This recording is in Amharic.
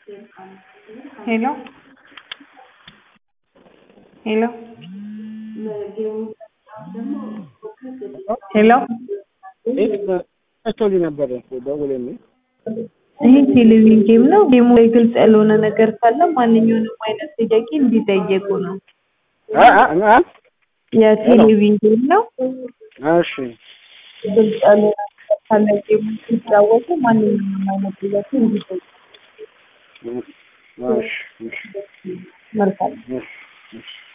ሄሎ ሄሎ ሄሎ መቶልኝ ነበር ደውለልኝ። ይሄ ቴሌቪዥን ጌም ነው። ጌሙ ላይ ግልጽ ያልሆነ ነገር ካለ ማንኛውንም አይነት ጥያቄ እንዲጠየቁ ነው። አ- አ- አ- የቴሌቪዥን ጌም ነው። እሺ ግልጽ ያልሆነ ነገር ካለ ጌሙ ሲጫወቱ ማንኛውንም አይነት ጥያቄ እንዲጠየቁ። እሺ እሺ መልካም እሺ እሺ